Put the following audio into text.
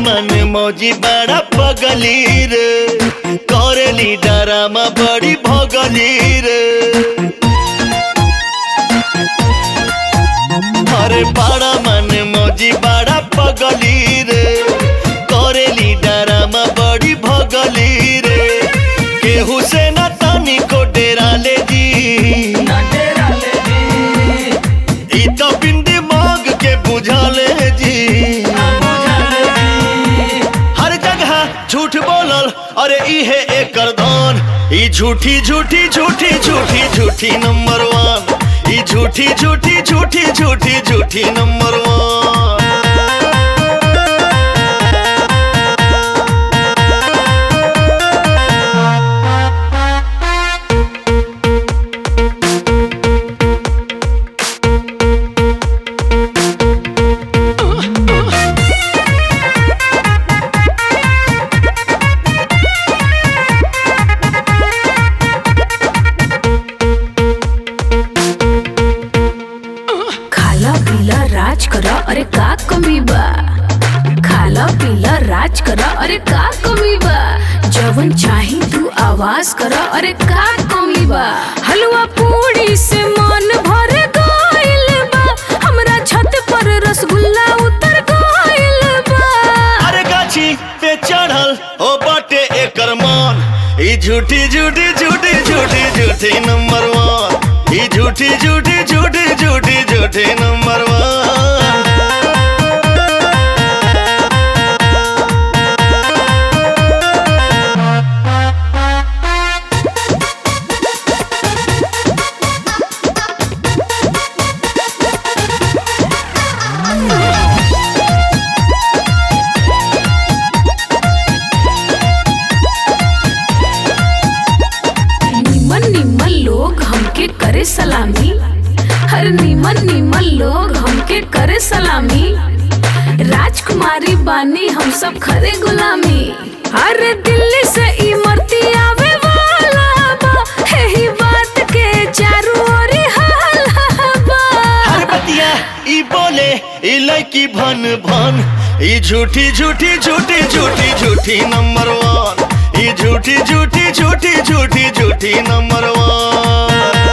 मन मौजी बड़ा पगली रे करेली डरामा बड़ी भगली रे अरे बड़ा मन मौजी बड़ा पगली रे करेली डरामा बड़ी भगली रे केहू से न तनी को डेरा ले जी ई तो बिंदी मांग के बुझा ले जी हर जगह झूठ बोलल अरे इहे एकर धन ई झूठी झूठी झूठी झूठी झूठी नंबर वन ई झूठी झूठी झूठी झूठी झूठी नंबर वन खाला पीला राज करा अरे का कमी बा खाला पीला राज करा अरे का कमी बा जवन चाही तू आवाज करा अरे का कमी बा हलवा पूड़ी से मन भर गइल बा हमरा छत पर रसगुल्ला उतर गइल बा अरे गाछी पे चढ़ल ओ बाटे एकर मान ई झूठी झूठी झूठी झूठी झूठी नंबर वन ई झूठी झूठी झूठी झूठी झूठी नंबर वन निमन निमन लोग हमके करे सलामी हर निमन निमन लोग हमके करे सलामी राजकुमारी बानी हम सब खरे गुलामी हर दिल्ली से इमरती आवे वाला बा यही बात के चारू ओरी हाला बा हर बतिया ई बोले ई लड़की भन भन ई झूठी झूठी झूठी झूठी झूठी नंबर वन ई झूठी झूठी झूठी झूठी झूठी नंबर वन